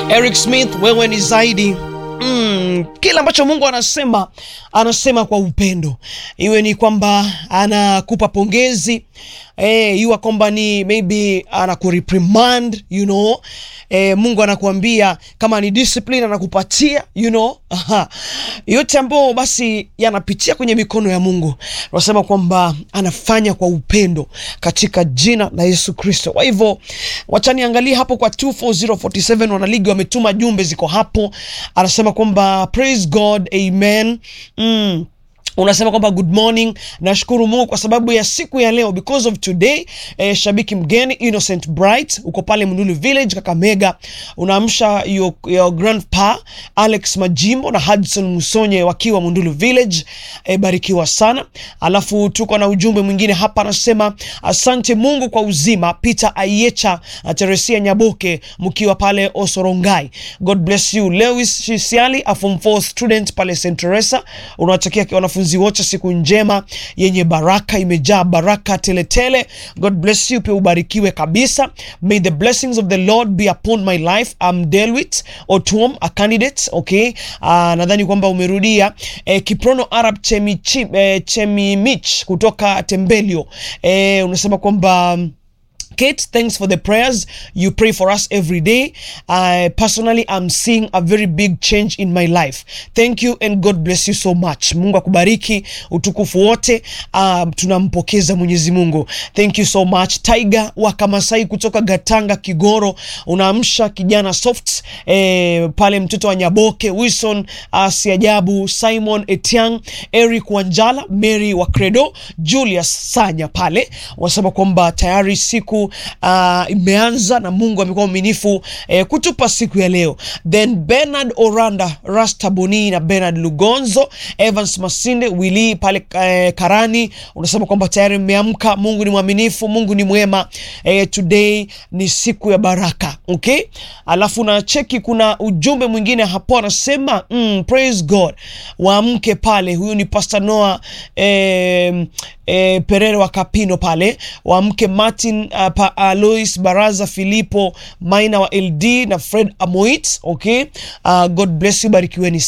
Eric Smith, wewe ni zaidi Mm, kila ambacho Mungu anasema anasema kwa upendo, iwe ni kwamba anakupa pongezi eh, iwe kwamba ni maybe anakureprimand you know eh, Mungu anakuambia kama ni discipline anakupatia you know aha. yote ambayo basi yanapitia kwenye mikono ya Mungu, tunasema kwamba anafanya kwa upendo katika jina la Yesu Kristo. Kwa hivyo wacha niangalie hapo kwa 24047 wanaligi wametuma jumbe ziko hapo, anasema kwamba praise God amen mm. Unasema kwamba good morning, nashukuru Mungu kwa sababu ya siku ya leo, because of today. Eh, shabiki mgeni Innocent Bright uko pale Mndulu Village Kakamega, unaamsha your, your grandpa Alex Majimbo na Hudson Musonye wakiwa Mndulu Village. Eh, barikiwa sana. Alafu tuko na ujumbe mwingine hapa, anasema asante Mungu kwa uzima. Peter Ayecha na Teresia Nyaboke mkiwa pale Osorongai, God bless you. Lewis Shisiali a form 4 student pale St Teresa, unawatakia wanafunzi wote siku njema yenye baraka, imejaa baraka teletele. God bless you, pia ubarikiwe kabisa. May the blessings of the Lord be upon my life. I'm Delwit Otuom, a candidate okay. Uh, nadhani kwamba umerudia eh, Kiprono Arab Chemichi, eh, Chemimich kutoka Tembelio eh, unasema kwamba Kate, thanks for the prayers you pray for us every day. I personally am seeing a very big change in my life. Thank you and God bless you so much. Mungu akubariki, utukufu wote uh, tunampokeza Mwenyezi Mungu. Thank you so much. Tiger wa Kamasai kutoka Gatanga Kigoro, unaamsha kijana soft eh, pale mtoto wa Nyaboke, Wilson uh, Siajabu, Simon Etiang, Eric Wanjala, Mary wa Credo, Julius Sanya pale wanasema kwamba tayari siku uh, imeanza na Mungu amekuwa mwaminifu eh, kutupa siku ya leo. Then Bernard Oranda, Rasta Boni na Bernard Lugonzo, Evans Masinde, Willy pale eh, Karani, unasema kwamba tayari mmeamka. Mungu ni mwaminifu, Mungu ni mwema. Eh, today ni siku ya baraka okay. Alafu na cheki, kuna ujumbe mwingine hapo anasema mm, praise God, waamke pale. Huyu ni Pastor Noah eh, eh, Perere wa Kapino pale, waamke Martin uh, pa, Alois Baraza Filipo Maina wa LD na Fred Amoit okay. Uh, God bless you, barikiweni